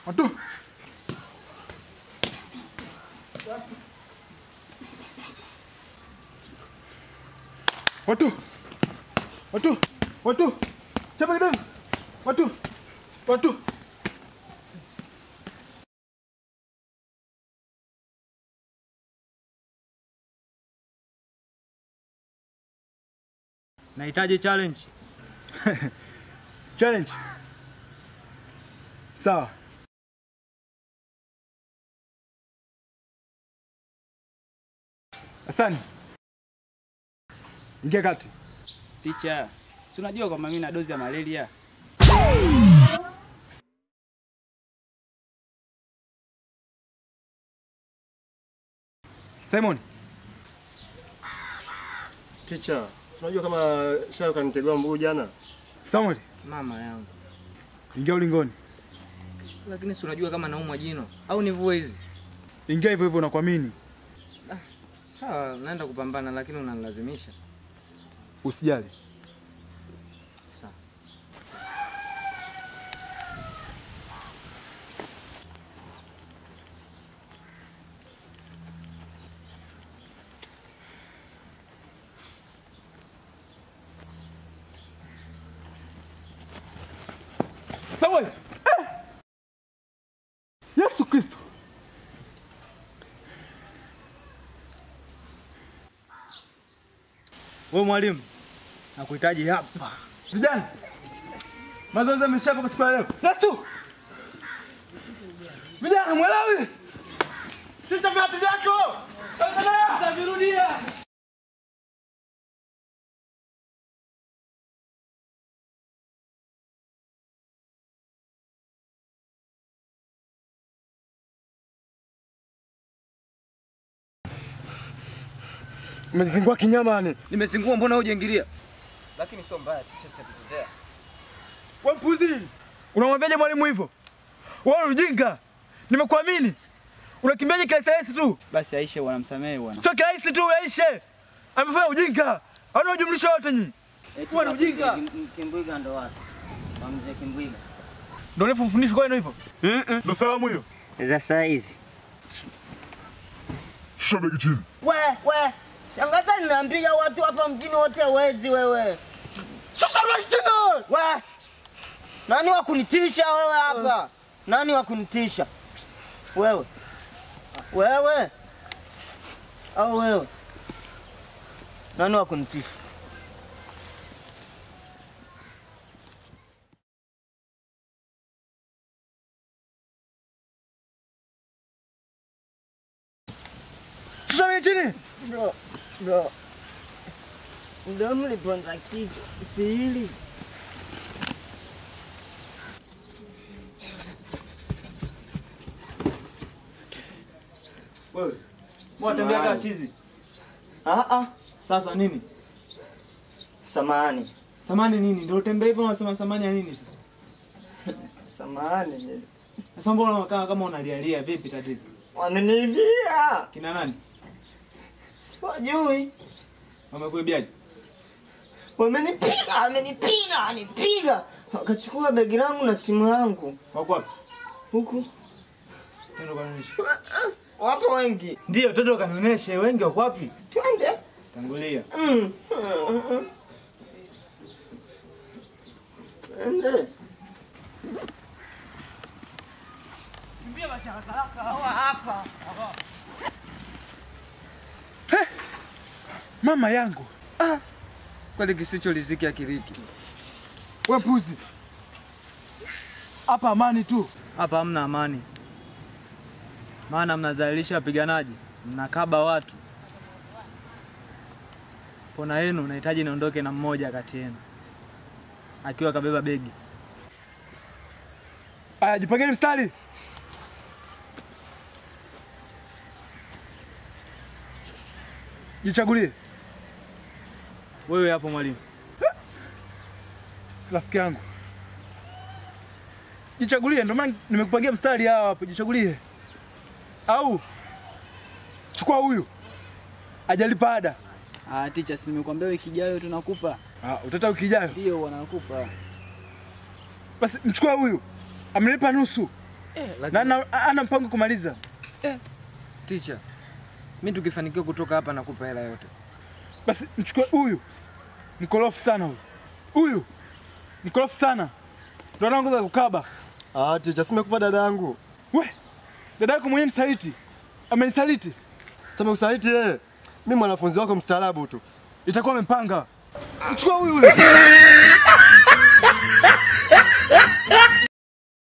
Watu. Watu. Watu. Watu. Chapa kidogo. Watu. Watu. Nahitaji challenge. Challenge. Sawa. Asante. Ingia kati. Ticha, si unajua kwamba mimi na dozi ya malaria? Simon, Ticha, si unajua kama Shayo kanitegua mguu jana? Samuel, Mama yangu. ingia ulingoni. Lakini si unajua kama naumwa jino au nivue hizi? Ingia hivyo hivyo nakuamini. Sawa, naenda kupambana lakini unanilazimisha. Usijali. Sawa. Samuel! Eh! Yesu Kristo. Wewe mwalimu, nakuhitaji hapa. Vijana. Mazoezi yameshaka kwa siku ya leo. Yesu! Vijana mwelewi? Shusha viatu vyako. Utavirudia. Umezingua kinyama ni. Nimezingua, mbona hujaingilia? Lakini sio mbaya, ticha sitakutetea. Wewe mpuzi nini? Unamwambiaje mwalimu hivyo? Wewe ni ujinga. Nimekuamini. Unakimbiaje kirahisi tu? Basi Aisha wanamsamehe bwana. Sio kirahisi tu Aisha. Amefanya ujinga. Hauna ujumlisho wote nyinyi. Wewe ni ujinga. Kimbwiga ndo wapi? Kwa mzee Kimbwiga. Ndio urefu mfundisho kwa hivyo. Ndio salamu hiyo. Za saa hizi. Shabiki chini. We, we, shangaza nimeambia watu hapa mjini wote wezi wewe. Sasa shabiki chini. We, nani wa kunitisha wewe hapa? Nani wa kunitisha? Wewe. Wewe. Au wewe? Nani wa kunitisha? Shabiki chini. Bro, bro. Ndio mliponza kichwa. Si hili. Wewe, mwatembea kama chizi. Ah ah, Sasa nini? samahani. Samani nini? Ndio utembea hivyo unasema samani ya nini sasa? Samahani. Sasa mbona unakaa kama unalialia vipi tatizo? Wameniibia. Kina nani? Wajui. Wamekuibiaje? Wamenipiga, wamenipiga, wamenipiga. Wakachukua begi langu na simu yangu. Wako wapi? Huku. Nenda kanionyeshe. Wako wengi. Ndio, toto kanionyeshe wengi wako wapi? Twende. Tangulia. Mm. Twende. Mama yangu. Kweli kisicho riziki akiriki. Wewe mpuzi. Hapa amani tu. Hapa hamna amani, maana mnazalilisha wapiganaji, mnakaba watu. Pona yenu nahitaji niondoke na mmoja kati yenu akiwa kabeba begi. Aya, jipangeni mstari. Jichagulie Wewe hapo mwalimu. rafiki yangu. Jichagulie, ndio maana nimekupangia mstari hawa hapo, jichagulie. Au chukua huyu. Ajalipa ada. Ah, ticha, si nimekuambia wiki ijayo tunakupa. Ah, utata wiki ijayo. Ndio wanakupa. Basi mchukua huyu. Amelipa nusu. na ana, ana mpango kumaliza. Ticha, mi tukifanikiwa kutoka hapa nakupa hela yote. Basi mchukue huyu, mkorofi sana huyu, huyu mkorofi sana, ndo anaongoza kukaba. Ah, ticha, simekupa dada yangu. We dada yako mwenyewe msaliti, amenisaliti, Sema usaliti yeye. Mimi mwanafunzi wako mstaarabu tu. itakuwa amepanga. Mchukue huyu huyu.